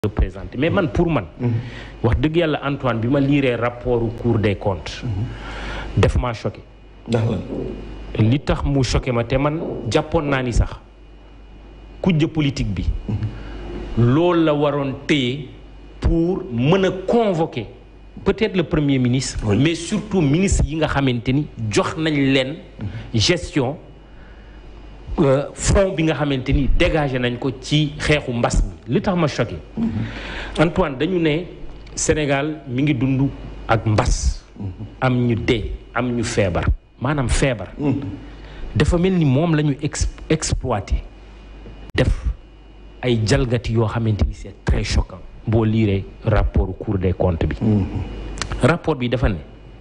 représenté mais man pour man wax dëgg yàlla Antoine bi ma liiree rapport Cour des comptes def maa choqué ndax lan li tax mu choqué ma te man jàppoon naa ni sax kujje politique bi loolu la waroon téye pour mën a convoquer peut-être le premier ministre Oui. mais surtout ministre yi nga xamante ni jox nañ leen gestion euh, fonds bi nga xamante ni dégagé nañ ko ci xeexu mbas mi li tax ma choqué Antoine dañu ne Sénégal mi ngi dund ak mbas am ñu dee am ñu feebar maanaam feebar dafa mel ni moom la ñu ex exploité def ay jalgati yoo xamante ni c'est très choquant boo liiree rapport Cour des comptes bi rapport bi dafa ne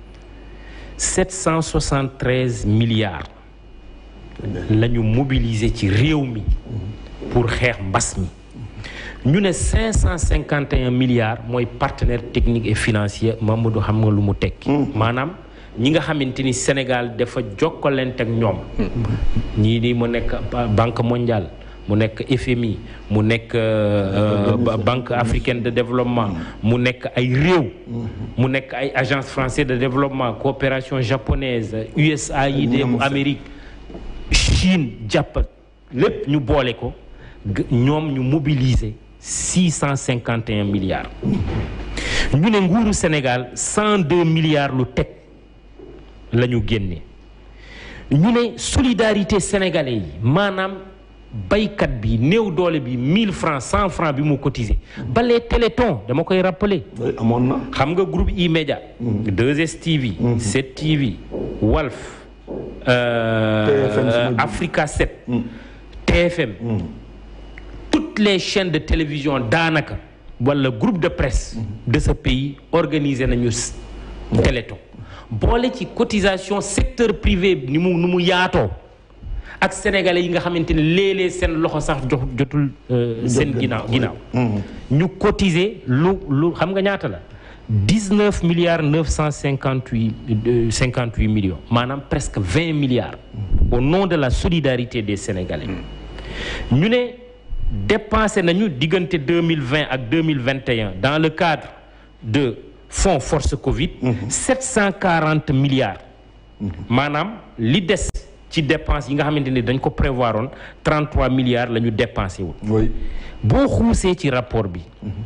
773 milliards la ñu mobiliser ci réew mi pour xeex mbas mi ñu ne 551 milliards mooy partenaire technique et financier Mamadou xam nga lu mu tekki maanaam ñi nga xamante ni Sénégal dafa jokkalante ak ñoom ñii di mu nekk ba- Banque mondiale mu nekk FMI mu nekk euh, euh, Banque africaine de développement mu nekk ay réew mu nekk ay agence française de développement coopération japonaise USAID bu Amérique Chine jàpp lépp ñu boole ko g- ñoom ñu mobiliser six cent cinquante et un milliards ñu ne nguuru Sénégal cent deux milliards lu teg la ñu génne ñu ne solidarité sénégalais yi maanaam baykat bi néew doole bi mille francs cent francs bi mu cotisé ba les téléthons dama koy rappeler Oui, amoon na xam nga groupe E-Media 2STV 7TV Walf euh, TFM suma jum. Africa 7 TFM toutes les chaînes de télévision daanaka wala groupe de presse de ce pays organisé nañu s- téléthon boole ci cotisation secteur privé ni mu ni mu yaatoo ak sénégalais yi nga xamante ne léeg-léeg seen loxo sax jox jotul euh, seen ginnaaw ginnaaw ñu cotiser lu lu xam nga ñaata la dix neuf milliards neuf cent cinquante huit cinquante huit millions maanaam presque vingt milliards au nom de la solidarité des sénégalais ñu ne dépensé nañu diggante deux mille vingt ak deux mille vingt et un dans le cadre de fonds force Covid sept cent quarante milliards maanaam li des ci dépense yi nga xamante ni dañ ko prévoir oon 33 milliards la ñu dépensé wul oui boo xuusee ci rapport bi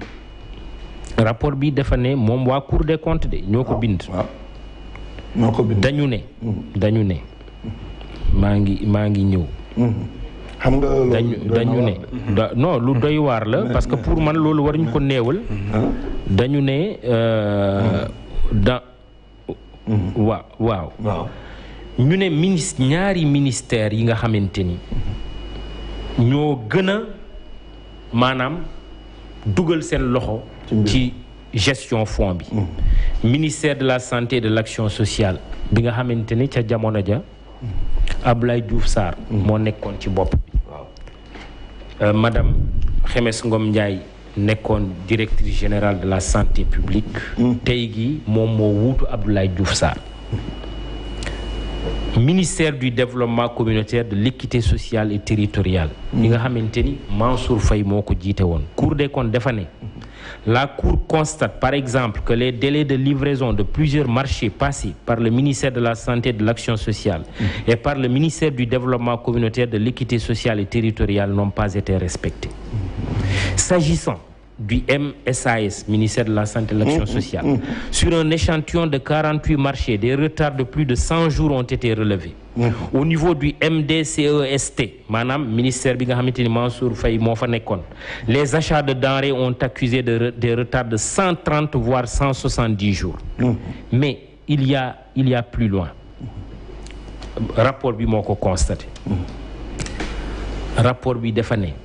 rapport bi dafa ne moom waa Cour des comptes de ñoo ko bind waaw ñoo ko bind dañu ne dañu ne maa ngi maa ngi ñëw xam nga loolu dañu doy na dañu waar ne da- non lu doy waar la parce que pour man loolu waruñu ko néewal dañu ne euh, da waaw waaw waaw ñu ne ministre ñaari ministère yi nga xamante ni ñoo gën a maanaam dugal seen loxo Ci mbir. ci gestion fonds bi ministère de la santé et de l'action sociale bi nga xamante ni ca jamono ja Abdoulaye Diouf Sarr moo nekkoon ci bopp bi waaw Euh, madame Xemes Ngom Ndiaye nekkoon directrice générale de la santé publique tey gi moom moo wuutu Abdoulaye Diouf Sarr ministère du développement communautaire de l'équité sociale et territoriale yi nga xamante ni Mansour Faye moo ko jiite woon Cour des comptes dafa ne la Cour constate par exemple que les délais de livraison de plusieurs marchés passés par le ministère de la Santé et de l'Action sociale et par le ministère du développement communautaire de l'équité sociale et territoriale n'ont pas été respectés S'agissant du MSAS, ministère de la Santé et de l'Action sociale, sur un échantillon de 48 marchés, des retards de plus de 100 jours ont été relevés. Au niveau du MDCEST, maanaam ministère bi nga xamante ni Mansour Faye moo fa nekkoon, les achats de denrées ont accusé de re- des retards de 130 voire 170 jours. Mais il y a il y a plus loin. Rapport bi moo ko constaté. Rapport bi dafa ne.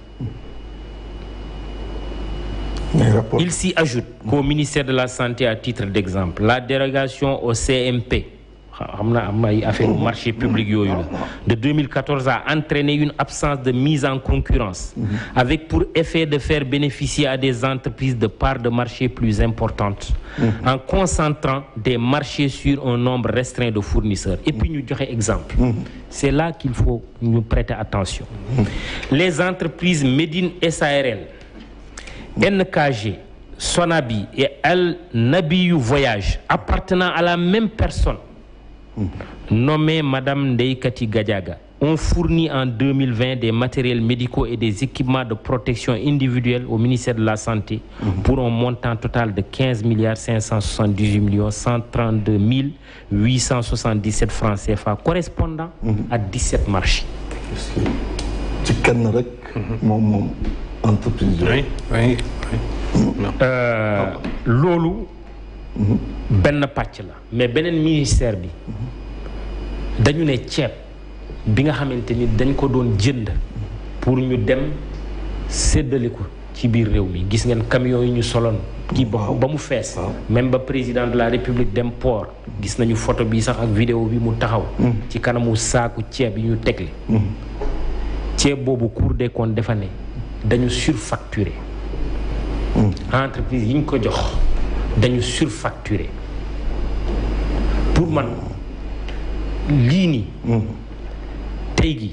mais rapport Il s'y ajoute qu'au ministère de la Santé, à titre d'exemple, la dérogation au CMP, xam naa am ay affaire marché public yooyu la, de 2014 a entraîné une absence de mise en concurrence, avec pour effet de faire bénéficier à des entreprises de parts de marché plus importantes, en concentrant des marchés sur un nombre restreint de fournisseurs. Et puis ñu joxe exemple. C'est là qu'il faut ñu prêter attention. Les entreprises Médine SARL NKG Sonabi et Al Nabiyu Voyage appartenant à la même personne nommée Madame Ndeikati Gadiaga ont fourni en 2020 des matériels médicaux et des équipements de protection individuelle au ministère de la Santé pour un montant total de 15 milliards 578 millions 132 877 francs CFA correspondant à 17 marchés. Est-ce que ci kenn rek. moom moom entreprise yooyu. oui oui non. Euh, loolu benn pàcc la mais beneen ministère bi dañu ne ceeb bi nga xamante ni dañ ko doon jënd pour ñu dem séddale ko ci biir réew mi gis ngeen camion yi ñu soloon kii ba ba mu fees waaw. même ba président de la république dem port gis nañu photo bi sax ak vidéo bi mu taxaw ci kanamu saaku ceeb yi ñu tegle ceeb boobu Cour des comptes dafa ne dañu surfacturé entreprise yi ñu ko jox dañu surfacturé pour man lii nii tey gi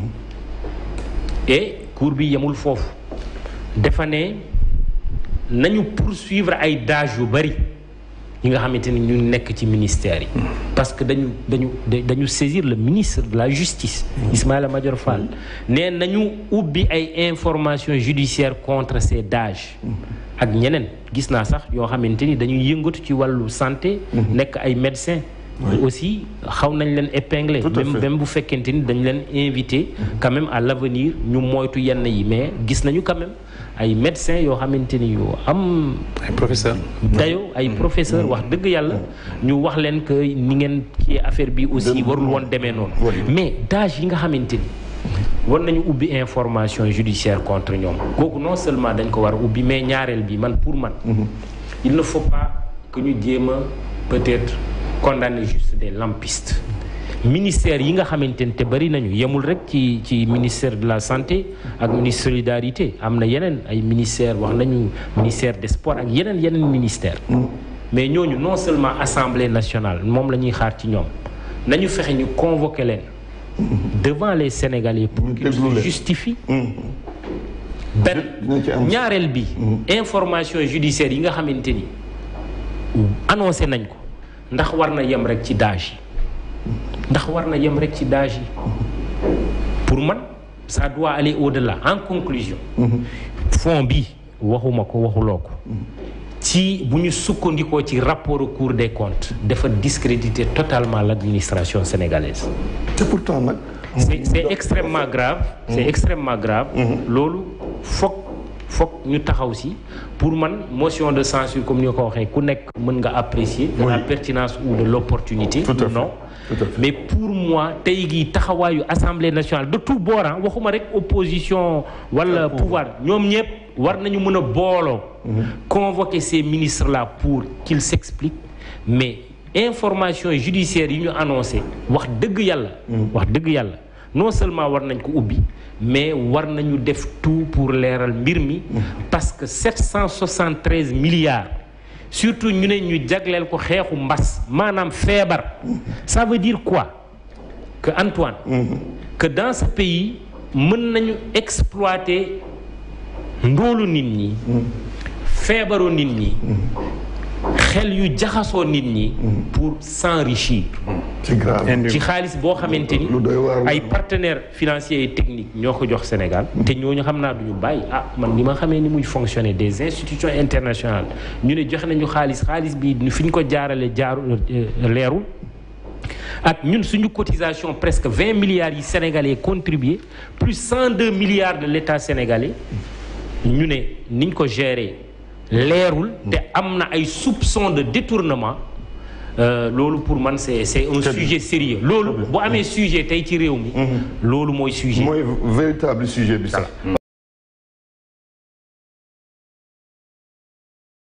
et cour bi yemul foofu dafa ne nañu poursuivre ay dages yu bari yi nga xamante ni ñu nekk ci ministère yi parce que dañu dañu dañu saisir le ministre de la justice Ismaïla Madior Fall ne nañu ubbi ay informations judiciaires contre ces dages ak ñeneen gis naa sax yoo xamante ni dañuy yëngatu ci wàllu santé nekk ay médecins aussi xaw nañ leen épingler Tout à même fait. même bu fekkente ni dañ leen invité quand même à l'avenir ñu moytu yenn yi mais gis nañu quand même ay médecins yoo xamante ni yu am ay professeur dayo ay professeur wax dëgg yàlla ñu wax leen que ni ngeen ci affaire bi aussi Dem- warul woon demee noonu Oui. mais dage yi nga xamante ni war nañu ubbi information judiciaire contre ñoom kooku non seulement dañ ko war a ubbi mais ñaareel bi man pour man il ne faut pas que ñu jéem a peut-être condamner juste des lampistes ministère yi nga xamante ne te bari nañu yemul rek ci ci ministère de la santé ak ministre solidarité am na yeneen ay ministère wax nañu ministère des sports ak yeneen yeneen ministère mais ñooñu non seulement assemblée nationale moom la ñuy xaar ci ñoom nañu fexe ñu convoquer leen devant les sénégalais pour Ñu qu'ils déglu se leen. justifient benn dina ci am ñaareel bi information judiciaire yi nga xamante ni annoncé nañ ko ndax war na yem rek ci dage yi ndax war na yem rek ci dage yi pour man ça doit aller au-delà en conclusion fond bi waxuma ko waxuloo ko ci bu ñu sukkandikoo ci rapport au Cour des comptes dafa discréditer totalement l'administration sénégalaise te pourtant nag. c'est c'est extrêmement grave c'est extrêmement grave loolu foog foog ñu taxaw si pour man motion de censure comme ni nga ko waxee ku nekk mën nga apprécier de la Oui. pertinence ou de l'opportunité Tout à ou fait. non Tout à fait. mais pour moi tey gii taxawaayu assemblée nationale de tout bord ah waxuma rek opposition wala pouvoir ñoom ñëpp war nañu mën a booloo convoquer ces ministres là pour qu'ils s'expliquent mais information judiciaire yi ñu annoncé wax dëgg yàlla wax dëgg yàlla non seulement war nañ ko ubbi mais war nañu def tout pour leeral mbir mi parce que 773 milliards surtout ñu ne ñu jagleel ko xeexu mbas maanaam feebar ça veut dire quoi que Antoine que dans ce pays mën nañu exploiter ndóolu nit ñi feebaru nit ñi xel yu jaxasoo nit ñi pour s'enrichir c'est grave. ci xaalis boo xamante ni lu doy waar la. ay partenaires financiers et techniques ñoo ko jox Sénégal te ñooñu xam naa duñu bàyyi ah man ni ma xamee ni muy fonctionner des institutions internationales ñu ne joxe nañu xaalis xaalis bi fi ñu ko jaarale jaaru euh, leerul ak ñun suñu cotisation presque vingt milliards yi sénégalais contribué plus cent deux milliards de l'État sénégalais ñu ne niñ ko gérer leerul te am na ay soupçons de détournement euh, loolu pour man c'est c'est un Très sujet sérieux loolu bu amee sujet tey ci réew mi loolu mooy sujet mooy véritable sujet bi sax.